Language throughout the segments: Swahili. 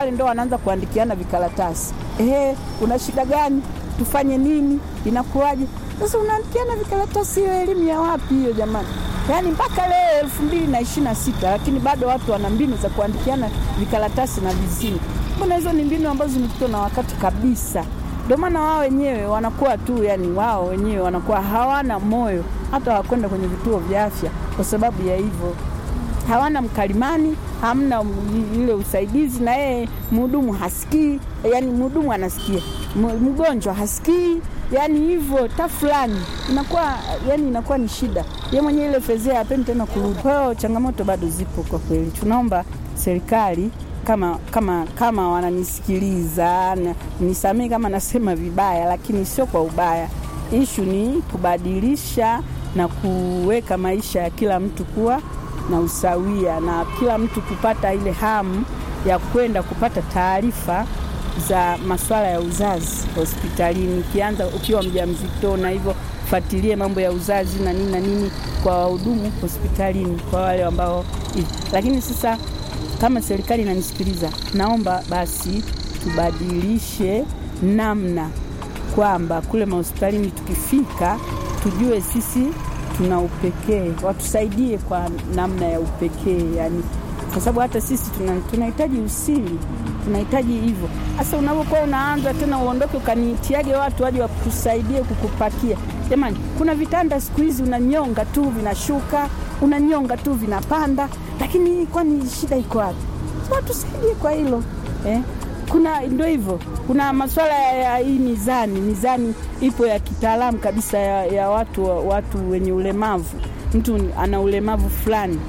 pale ndo wanaanza kuandikiana vikaratasi, ehe, una shida gani? Tufanye nini? Inakuwaje? Sasa unaandikiana vikaratasi, hiyo elimu ya wapi hiyo jamani? Yaani mpaka leo elfu mbili na ishirini na sita lakini bado watu wana mbinu za kuandikiana vikaratasi na vizimu. Mbona hizo ni mbinu ambazo zimepitwa na wakati kabisa. Ndio maana wao wenyewe wanakuwa tu, yani wao wenyewe wanakuwa hawana moyo hata wakwenda kwenye vituo vya afya kwa sababu ya hivyo hawana mkalimani, hamna ile usaidizi, na yeye mhudumu hasikii, yani mhudumu anasikia, mgonjwa hasikii, yani hivyo ta fulani inakuwa yani inakuwa ni shida. Ye mwenyewe ile fezea hapendi tena kurudi. Kwa hiyo changamoto bado zipo kwa kweli. Tunaomba serikali kama kama kama wananisikiliza, nisamee kama nasema vibaya, lakini sio kwa ubaya. Ishu ni kubadilisha na kuweka maisha ya kila mtu kuwa na usawia na kila mtu kupata ile hamu ya kwenda kupata taarifa za masuala ya uzazi hospitalini, ukianza ukiwa mjamzito, na hivyo fuatilie mambo ya uzazi na nini na nini kwa wahudumu hospitalini, kwa wale ambao. Lakini sasa kama serikali inanisikiliza, naomba basi tubadilishe namna kwamba kule mahospitalini tukifika, tujue sisi tuna upekee, watusaidie kwa namna ya upekee yani, kwa sababu hata sisi tunahitaji tuna usiri, tunahitaji hivyo. Sasa unapokuwa unaanza tena uondoke ukaniitiage watu waje wakusaidie kukupakia, jamani, kuna vitanda siku hizi unanyonga tu vinashuka, unanyonga tu vinapanda, lakini kwani shida iko wapi? Watusaidie kwa hilo eh? Kuna ndio hivyo, kuna masuala ya hii mizani. Mizani ipo ya kitaalamu kabisa ya, ya watu, watu wenye ulemavu. Mtu ana ulemavu fulani,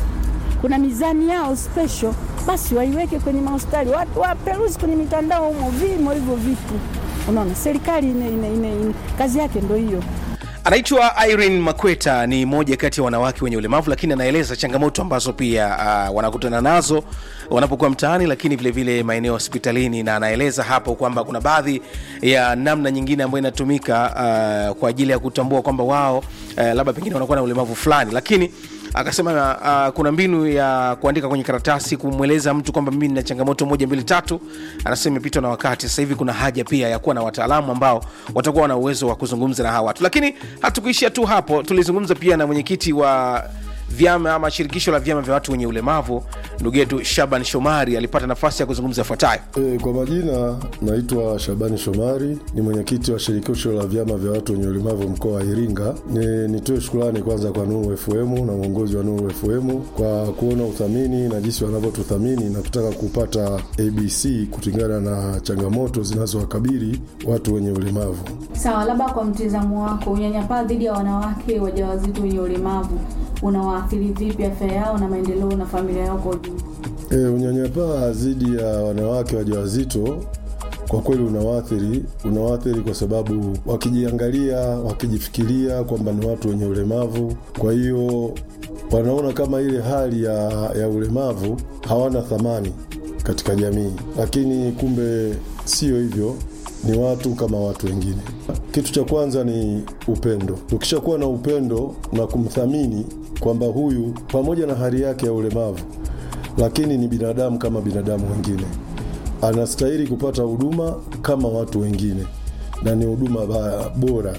kuna mizani yao special, basi waiweke kwenye mahospitali, watu waperuzi kwenye mitandao humo, vimo hivyo vitu. Unaona, serikali ine, ine, ine, ine, kazi yake ndo hiyo. Anaitwa Irene Makweta, ni moja kati ya wanawake wenye ulemavu, lakini anaeleza changamoto ambazo pia uh, wanakutana nazo wanapokuwa mtaani, lakini vilevile maeneo hospitalini, na anaeleza hapo kwamba kuna baadhi ya namna nyingine ambayo inatumika uh, kwa ajili ya kutambua kwamba wao uh, labda pengine wanakuwa na ulemavu fulani, lakini akasema uh, kuna mbinu ya kuandika kwenye karatasi kumweleza mtu kwamba mimi nina changamoto moja mbili tatu. Anasema imepitwa na wakati, sasa hivi kuna haja pia ya kuwa na wataalamu ambao watakuwa na uwezo wa kuzungumza na hawa watu. Lakini hatukuishia tu hapo, tulizungumza pia na mwenyekiti wa vyama ama shirikisho la vyama vya watu wenye ulemavu ndugu yetu Shaban Shomari alipata nafasi ya kuzungumza yafuatayo. E, kwa majina naitwa Shabani Shomari, ni mwenyekiti wa shirikisho la vyama vya watu wenye ulemavu mkoa wa Iringa. Ni nitoe shukrani kwanza kwa Nuru FM na uongozi wa Nuru FM kwa kuona uthamini na jinsi wanavyotuthamini na kutaka kupata ABC kulingana na changamoto zinazowakabili watu wenye ulemavu. Sawa, labda kwa mtizamo wako, unyanyapaa dhidi ya wanawake wajawazito wenye ulemavu unawaathiri vipi afya yao na maendeleo na familia yao kwa ujumla? E, unyanyapaa dhidi ya wanawake wajawazito kwa kweli unawaathiri, unawaathiri kwa sababu wakijiangalia, wakijifikiria kwamba ni watu wenye ulemavu, kwa hiyo wanaona kama ile hali ya, ya ulemavu hawana thamani katika jamii, lakini kumbe sio hivyo ni watu kama watu wengine. Kitu cha kwanza ni upendo. Ukishakuwa na upendo na kumthamini kwamba huyu pamoja na hali yake ya ulemavu, lakini ni binadamu kama binadamu wengine, anastahili kupata huduma kama watu wengine, na ni huduma bora.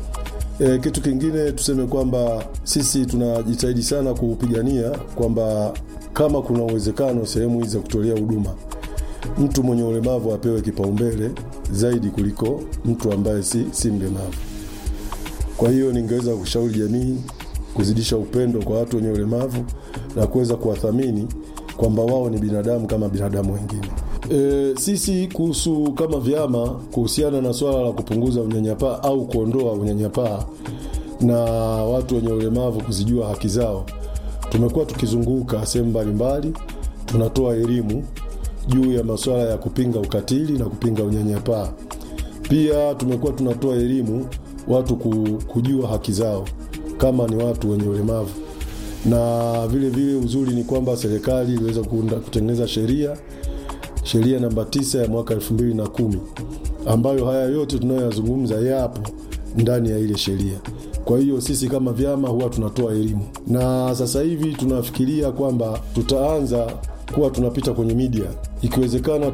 E, kitu kingine tuseme kwamba sisi tunajitahidi sana kuupigania kwamba kama kuna uwezekano sehemu hizi za kutolea huduma mtu mwenye ulemavu apewe kipaumbele zaidi kuliko mtu ambaye si, si mlemavu. Kwa hiyo ningeweza kushauri jamii kuzidisha upendo kwa watu wenye ulemavu na kuweza kuwathamini kwamba wao ni binadamu kama binadamu wengine. E, sisi kuhusu kama vyama kuhusiana na swala la kupunguza unyanyapaa au kuondoa unyanyapaa na watu wenye ulemavu kuzijua haki zao, tumekuwa tukizunguka sehemu mbalimbali, tunatoa elimu juu ya masuala ya kupinga ukatili na kupinga unyanyapaa. Pia tumekuwa tunatoa elimu watu kujua haki zao kama ni watu wenye ulemavu, na vile vile uzuri ni kwamba serikali iliweza kutengeneza sheria sheria namba tisa ya mwaka elfu mbili na kumi ambayo haya yote tunayoyazungumza yapo ndani ya ile sheria. Kwa hiyo sisi kama vyama huwa tunatoa elimu, na sasa hivi tunafikiria kwamba tutaanza kuwa tunapita kwenye media, ikiwezekana